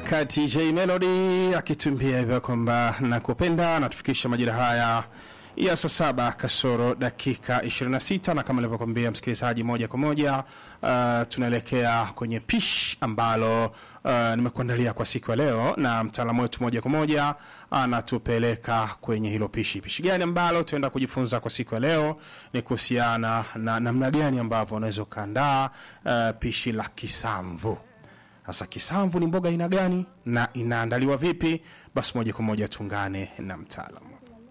wakati J Melody akitumbia hivyo kwamba nakupenda, natufikisha majira haya ya saa saba kasoro dakika 26, na kama nilivyokuambia msikilizaji, moja kwa moja uh, tunaelekea kwenye pish ambalo uh, nimekuandalia kwa siku ya leo, na mtaalamu wetu moja kwa moja anatupeleka kwenye hilo pishi. Pishi gani ambalo tuenda kujifunza kwa siku ya leo ni kuhusiana na namna gani ambavyo unaweza ukaandaa uh, pishi la kisamvu. Sasa kisamvu ni mboga aina gani na inaandaliwa vipi? Basi moja kwa moja tuungane na mtaalamu.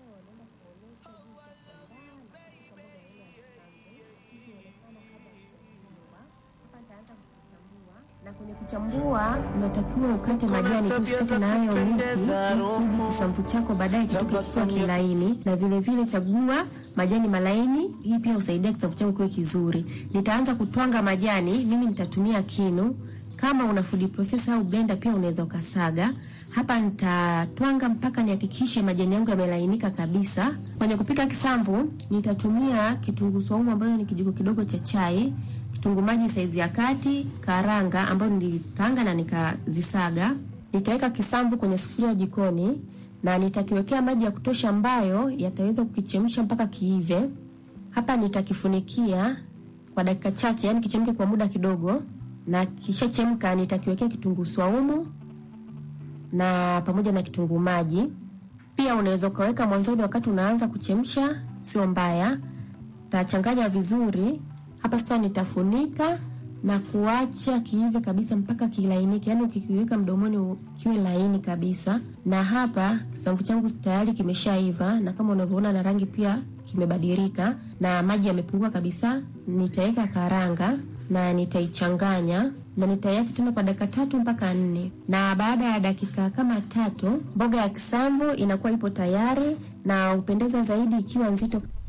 na kwenye kuchambua unatakiwa ukate majani tu, usikate na hayo miti, ili kusudi kisamvu chako baadaye kitoke kikiwa kilaini, na vile vile chagua majani malaini. Hii pia husaidia kisamvu chako kiwe kizuri. Nitaanza kutwanga majani, mimi nitatumia kinu. Kama una food processor au blender pia unaweza ukasaga. Hapa nitatwanga mpaka nihakikishe majani yangu yamelainika kabisa. Kwenye kupika kisamvu nitatumia kitunguu saumu ambayo ni kijiko kidogo cha chai kitunguu maji saizi ya kati, karanga ambayo nilikaanga na nikazisaga. Nitaweka kisamvu kwenye sufuria jikoni na nitakiwekea maji ya kutosha ambayo yataweza kukichemsha mpaka kiive. Hapa nitakifunikia kwa dakika chache, yani kichemke kwa muda kidogo, na kishachemka nitakiwekea kitunguu swaumu na pamoja na kitunguu maji. Pia unaweza ukaweka mwanzoni wakati unaanza kuchemsha, sio mbaya. Tachanganya vizuri hapa sasa nitafunika na kuacha kiive kabisa mpaka kilainike, yaani ukikiweka mdomoni kiwe laini kabisa. Na hapa kisamvu changu tayari kimeshaiva, na kama unavyoona na rangi pia kimebadilika na maji yamepungua kabisa. Nitaweka karanga na nitaichanganya na nitaiacha tena kwa dakika tatu mpaka nne, na baada ya dakika kama tatu mboga ya kisamvu inakuwa ipo tayari, na upendeza zaidi ikiwa nzito